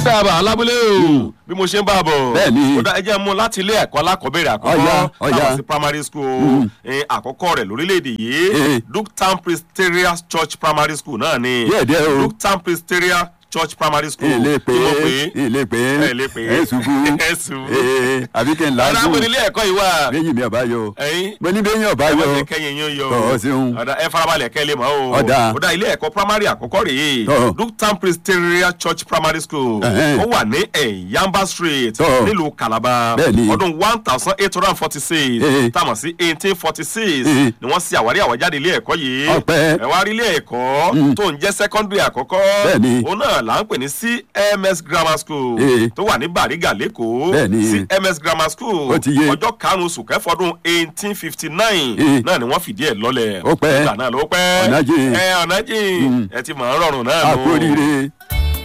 sábà alábúlé o bí mo ṣe ń bá a bọ̀ Bẹ́ẹ̀ni. ó dá ẹjẹ́ mú láti ilé ẹ̀kọ́ alákọ̀ọ́bẹ̀rẹ̀ Ọ̀yá, àkọ́kọ́ ọ̀yá. táwọn sí primary school eh, àkọ́kọ́ rẹ̀ lórílẹ̀‐èdè yìí Eh. Duketown Presbyterian Church Primary School náà ni Díẹ̀ díẹ̀ o. Duketown Presbyterian Church Primary School ilé pé tí mo pè é ilé pé ẹ lè pè é ẹ ṣubú ẹ ṣubú ee àbí kí n ọ̀dà làágùn àpò nílé ẹ̀kọ́ yìí wà bẹ́yìn mi ọba yọ ẹ̀yin mo ní bẹ́yìn ọba ẹ yọ má jẹ́ kẹ́yìn yín yọ Ọ̀, ṣeun. ọ̀dà ẹ farabalẹ̀ kẹ́ lè mọ̀ o Ọ̀dà. ọ̀dà ilé ẹ̀kọ́ primary àkọ́kọ́ rèé Ọ̀. Duketown Presbyterian Church Primary School Ẹ̀hẹ́n. ó wà ní Ẹ̀yánbá Street Ọ̀. nílùú Calabar Bẹ́ẹ̀ni. ọdún one thousand eight hundred and forty six Ee. táwọn sí eighteen forty six Ee. ni wọ́n ṣe àwárí àwájáde ilé ẹ̀kọ́ yìí Ọpẹ́. ẹ wá rí ilé ẹ̀kọ́ tó ń jẹ́ secondary àkọ́kọ́ Bẹ́ẹ̀ni. òun náà là ń pè ní CMS Grammar School Ee. tó wà ní Bàrígà lẹ́kọ̀ọ́ Bẹ́ẹ̀ni. CMS Grammar School Ó ti yé. ọjọ́ karùn-ún oṣù kẹfọ́dún eighteen fifty nine Ee. náà ni wọ́n fìdí ẹ̀ lọ́lẹ̀ Ó pẹ́. nígbà náà ló pẹ́ Ọ̀nà jìn. ẹ ọ̀nà jìn ẹ ti mọ̀ ọ́ rọrùn náà nù. àkóríire